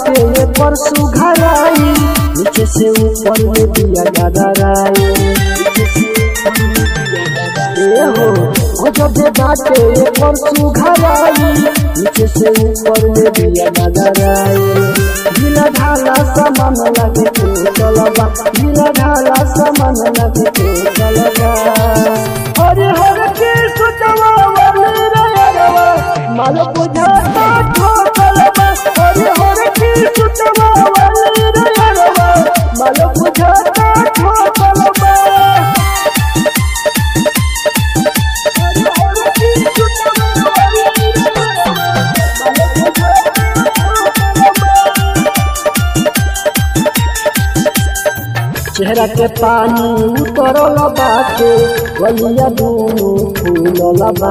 बाटे ये पर सुघराई नीचे से ऊपर में दिया गदराई ए हो गजब बाटे ये पर सुघराई नीचे से ऊपर में दिया गदराई ढीला ढाला सामान लगे तो चलबा ढीला ढाला सामान लगे तो चलबा हरे हरे के सुचवा वाले रयरवा माल बुझाता ठोकलबा हरे हरे के सुचवा वाले रयरवा माल बुझाता ठोकलबा हरे हरे के सुचवा वाले रयरवा माल बुझाता चेहरा के पानी उतरल बाटे गलिया दूनु फूलल बा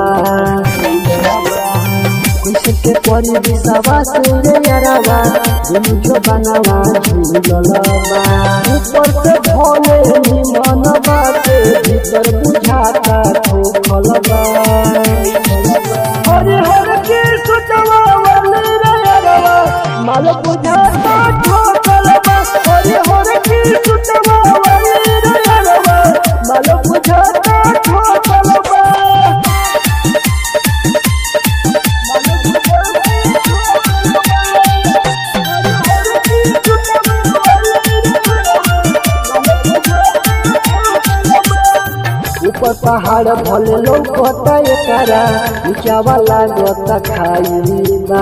कैसे के परी दिशवा से रे यारवा मुझो बनावा झूलल बा ऊपर से भोले निमन बाटे भीतर बुझाता ठोकल बा हरे हरे के सुचवा वाले रे यारवा माल बुझाता ठोकल बा हरे हरे के सुचवा वाले रे यारवा माल बुझाता ठोकल बा ऊपर पहाड़ भले लौकता एकरा ऊंचावा लागता खाईबा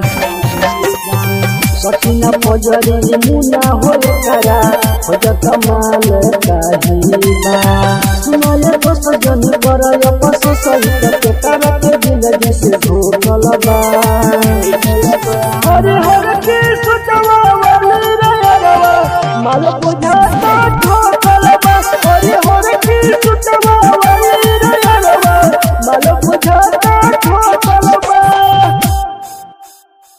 सचिना पजरी मुना हो एकरा खोजत माल काहीबा सुनाए तो सजन कर अपस सहित के तारा के जिंदगी से धोकल बा हरे हरे